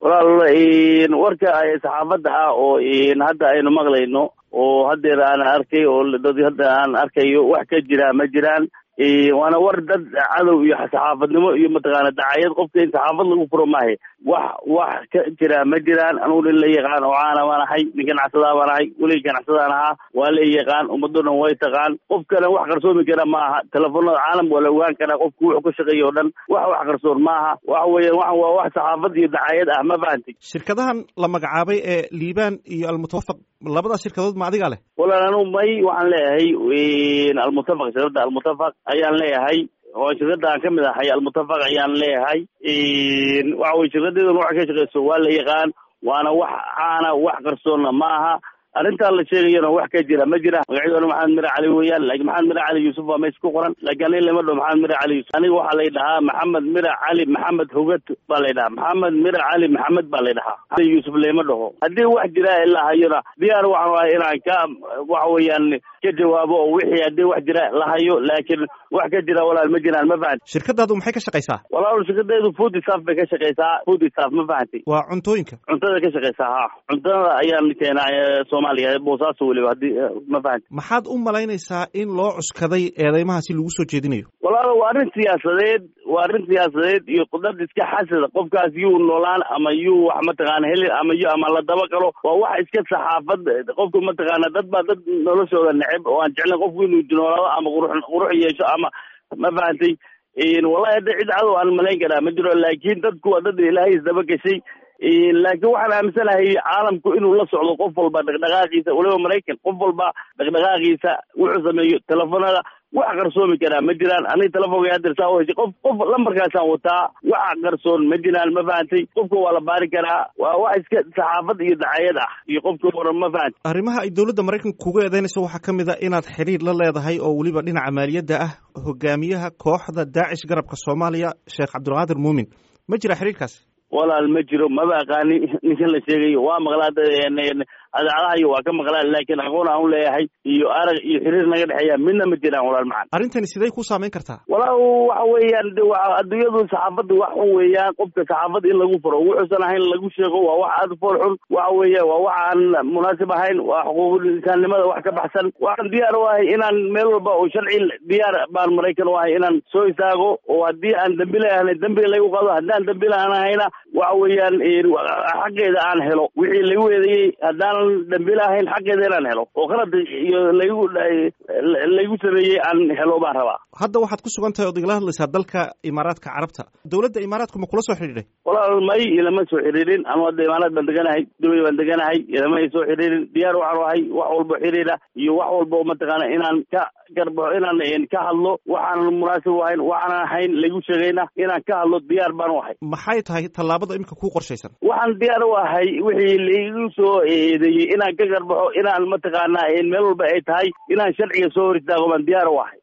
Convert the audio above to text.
walaal warka saxaafadda ah oo hadda aynu maqlayno oo haddeer aan arkay oo dad hadda aan arkayo wax ka jira ma jiraan waana war dad cadow iyo saxaafadnimo iyo mataqaana dacayad qofka in saxaafad lagu furo maahe wax wax ka jira ma jiraan anugu nin la yaqaan oo caana baan ahay nin ganacsadaa baan ahay welig ganacsadaan ahaa waa la yaqaan ummaddo dhan way taqaan qofkana wax qarsoomi kara ma aha telefoonada caalam waa la ogaan karaa qofku wuxuu ka shaqeeya o dhan wax wax qarsoon ma aha waxa weeyaan waxan waa wax saxaafad iyo dacayad ah ma fahantay shirkadahan la magacaabay ee liibaan iyo almutawafaq labadaas shirkadood ma adigaa leh walaal anugu may waxaan leeyahay almutafaq shirkadda almutafaq ayaan leeyahay oo shirkadda aan ka mid ahay almutafaq ayaan leeyahay waxa weye shirkadeeduna waxay ka shaqeyso waa la yaqaan waana wax caana wax qarsoonna ma aha arrintaan la sheegayana wax ka jira ma jira magacyadona maxamed mire cali weeyaan laakiin maxamed mire cali yuusuf waa meys ku qoran laakiin aniga lama dhaho maxamed mire cali yuusuf aniga waxaa lay dhahaa maxamed mire cali maxamed hogad baa lay dhahaa maxamed mire cali maxamed baa lay dhahaa yuusuf lama dhaho haddii wax jira ilaa hayona diyaar waxaan ahay inaan ka waxa weeyaan ka jawaabo oo wixii haddii wax jira la hayo laakiin wax ka jira walaal ma jiraan ma fahanti shirkadaadu maxay ka shaqaysaa walaal shirkadeedu food staff bay ka shaqeysaa food staff ma fahanti waa cuntooyinka cuntada ka shaqeysaa ha cuntada ayaan keenaa soomaaliya boosaaso weliba haddii ma fahanti maxaad u malaynaysaa in loo cuskaday eedeymaha si lagu soo jeedinayo walaal waa arrin siyaasadeed waa arrin siyaasadeed iyo dad iska xasada qofkaas yuu noolaan ama yuu wax mataqaana heli ama yu ama la daba galo waa wax iska saxaafad qofku mataqaana dad baa dad noloshooda neceb oo aan jeclayn qofku inuu noolaado ama qurux qurux yeesho ama ma fahantay wallahi hadda cid cadow aan malayn karaa ma jiro laakiin dadku waa dad ilaahay isdaba gashay laakiin waxaan aaminsanahay caalamku inuu la socdo qof walba dhaqdhaqaaqiisa waliba maraykan qof walba dhaqdhaqaaqiisa wuxuu sameeyo telefoonada wax qarsoomi karaa ma jiraan aniga telefonka hadeer saa u heshay qof qof lambarkaasaan wataa wax qarsoon ma jiraan ma fahantay qofka waa la baari karaa waa wax iska saxaafad iyo dacayad ah iyo qofka waran ma fahantay arrimaha ay dowladda maraykanka kuga eedeynayso waxaa ka mid a inaad xidhiir la leedahay oo weliba dhinaca maaliyadda ah hogaamiyaha kooxda daacish garabka soomaaliya sheekh cabdulqaadir muumin ma jira xiriirkaasi walaal ma jiro maba aqaani ninkan la sheegayo waa maqlaa adaacadahayo waa ka maqlaa laakiin aqoon aan u leeyahay iyo arag iyo xiriir naga dhexeeya midna ma jiraan walaal macan arrintani siday ku saameyn kartaa walaal waxa weeyaan de wa adduunyadu saxaafadda wax un weeyaan qofka saxaafad in lagu furo wuxuusan ahayn lagu sheego waa wax aada fool xun waxa weeya waa wax aan munaasib ahayn waa xuquuqul insaannimada wax ka baxsan waxaan diyaar u ahay inaan meel walba oo sharci diyaar baan maraykan u ahay inaan soo istaago oo haddii aan dambi leeyahay dambi laygu qado haddaan dambi laaan ahayna waxa weeyaan xaqeeda aan helo wixii lagu eedeeyey haddaanan dambi lahayn xaqeeda inaan helo oo qalad iyo laygu laygu sameeyey aan helo baan rabaa hadda waxaad ku sugan tahay ood igala hadlaysaa dalka imaaraadka carabta dowladda imaaraadku ma kula soo xidhiidhay walaal may ilama soo xiriirin anu hadda imaaraad baan deganahay dubay baan deganahay ilama ay soo xiriirin diyaar waxaan ahay wax walbo xiriira iyo wax walbo mataqaana inaan ka garbaxo inaan ka hadlo waxaanan munaasib u ahayn waxaanan ahayn laygu sheegayna inaan ka hadlo diyaar baan u ahay maxay tahay tallaabada imika ku qorshaysan waxaan diyaar u ahay wixii laigu soo eedeeyey inaan ka garbaxo inaan mataqaana meel walba ay tahay inaan sharciga soo hor istaago baan diyaar u ahay